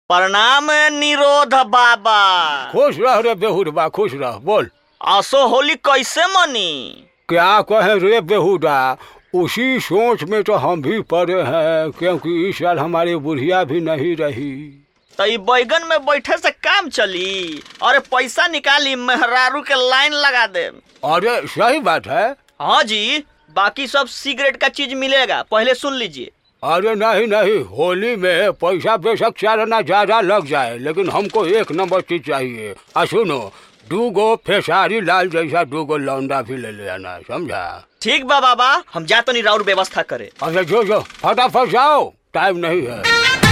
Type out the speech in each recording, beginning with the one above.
प्रणाम निरोध बाबा खुश रह रे बेहुडबा खुश रह बोल असो होली कैसे मनी क्या कहें रे बेहुदा उसी सोच में तो हम भी पड़े हैं क्योंकि इस साल हमारी बुढ़िया भी नहीं रही तो ई बैगन में बैठे से काम चली अरे पैसा निकाली मेहरारू के लाइन लगा दे अरे सही बात है हाँ जी बाकी सब सिगरेट का चीज मिलेगा पहले सुन लीजिए अरे नहीं नहीं होली में पैसा बेशक चालना ज्यादा लग जाए लेकिन हमको एक नंबर चीज चाहिए आ सुनो दू गो फेसारी लाल जैसा दू गो लौंडा भी ले लेना समझा ठीक बा बाबा हम जा तो नहीं राउर व्यवस्था करे अरे जो जो फटाफट जाओ टाइम नहीं है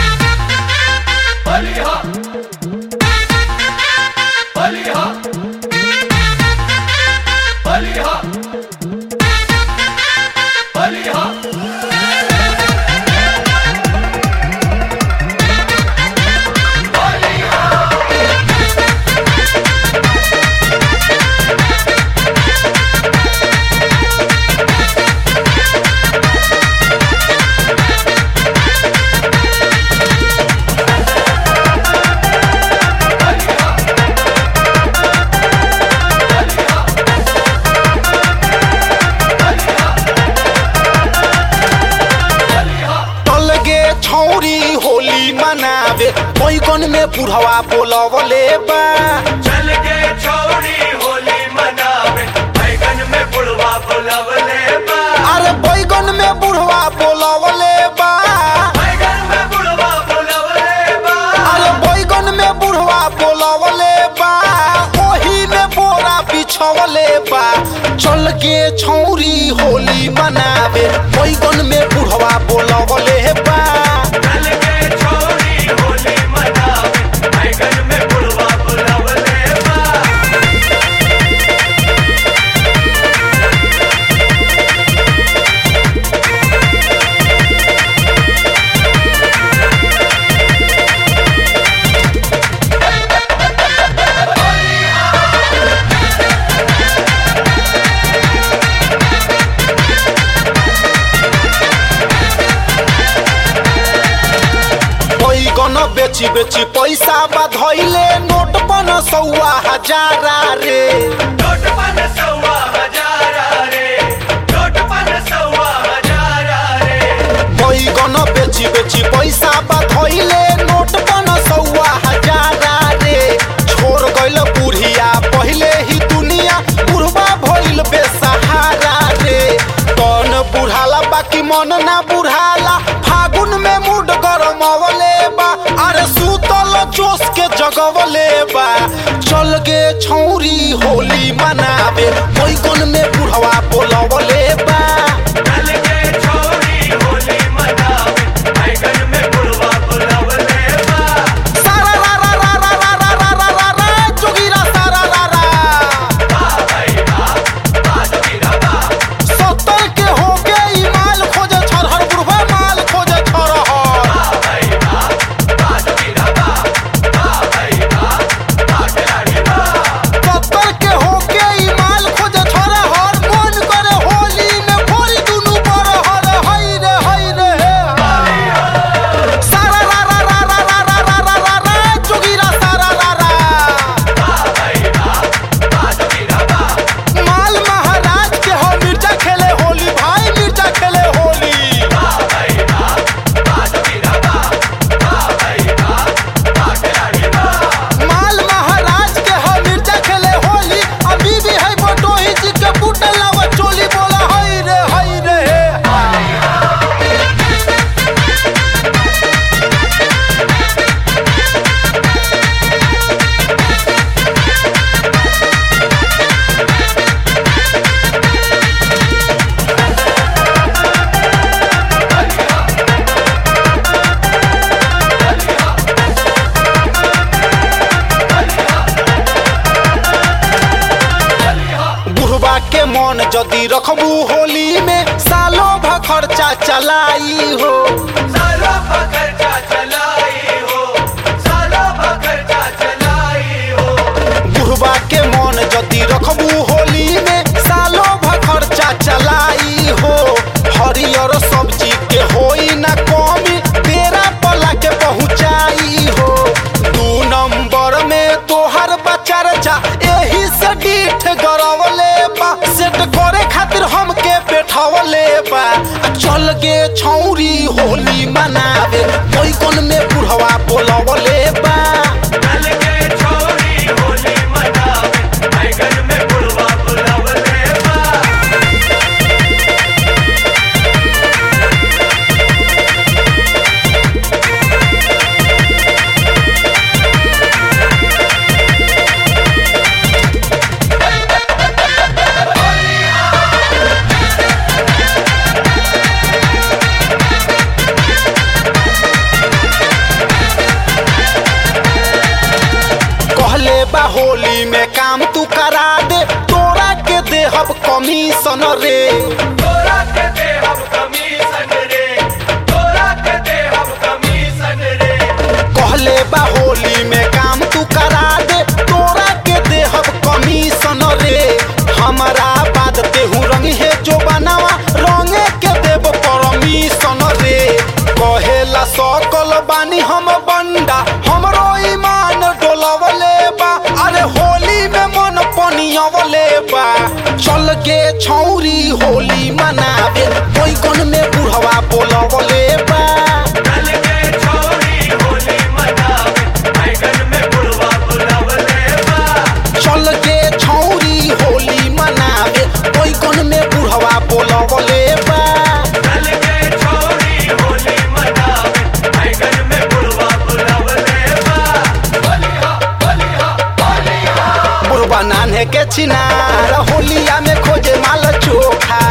टल गे छौरी होली मनावे बैगन में बुढ़वा बोलवले बा चल के छौरी होली मनावे बैगन में बुढ़वा बुलवले बा अरे बैगन में बुढ़वा बोलवले बा बैगन में बुढ़वा बुलवले बा अरे बैगन में बुढ़वा बोलवले बा ओही में बोरा बिछवले बा चल के छौरी होली मनावे बैगन में बुढ़वा बोलवले बा चल के छौरी होली मनावे बैगन में बुढ़वा बुलवले बा बैगन बेची बेची पैसा बधैले नोट बन सौआ हजारा रे नोट पन सौवा हजारा रे नोट पन सौवा हजारा रे बैगन बेची बेची पैसा बधैले नोट बन सौआ हजारा रे छोड़ गइल बुढ़िया पहिले ही दुनिया बुढ़वा भइल बेसहारा रे कौन बुढ़ाला बाकी मन ना बुढ़ाला फागुन में मूड गरमवले बा अरे सूतल जोश के जगवले बा चल गे छौरी होली मनावे बैगन में बुढ़वा बोलवले बा चल के छौरी होली मनावे बैगन में बुढ़वा बुलवले बा सारा रा रा रा रा रा रा रा रा रा रा जोगीरा सारा रा रा सत्तर के हो गए ई माल खोजे छरहर बुढ़वा माल खोजे छरहर सत्तर के हो गए ई माल खोजे छरहर मन करे होली में खोल दुनु बरहर हई रे हई रे हे सारा रा रा रा रा रा रा रा रा रा रा जोगीरा सारा रा रा माल महाराज के हो मिर्जा खेले होली भाई मिर्जा खेले होली माल महाराज के हो मिर्जा खेले होली अभी भी है बटोही जी के बूटे लावा चोली बोला हई रे हई रे हे बुढ़वा के मन जदी रखबू होली में सालो भ खर्चा चलाई हो सालो पकड़चा चलाई हो सालो पकड़चा चलाई हो बुढ़वा के मन जदी रखबू होली में सालो भ खर्चा चलाई हो हरियर सब्जी के होई ना कमी तेरा पला के पहुँचाई हो चल गे छौरी होली मनावे बैगन में बुढ़वा बोलवले बा चल के छोरी होली मनावे बैगन में बुढ़वा बुलावले बा कहले बा होली में काम तू करा दे तोरा के देहब कमीशन रे तोरा के दे हम कमीशन रे तोरा के दे हम कमीशन रे कहले बा होली में काम तू करा दे तोरा के देहब कमीशन रे हमारा बात तेहू रंग है जो बनावा रंगे के देव परमिशन रे कहेला सकल बानी हम बंडा हमरो ईमान डोलवले बा अरे होली में मन पनियवले बा चल के छौरी होली मनावे बैगन में बुढ़वा बोलवले बा चल के छोरी होली मनावे बैगन में बुढ़वा बुलावले बा चल के छौरी होली मनावे बैगन में बुढ़वा बोलवले बा चल के छोरी होली मनावे बैगन में बुढ़वा बुलावले बा होलिया होलिया होलिया बुढ़वा नान्हे के चिनार होलिया में खोजे माल चोखा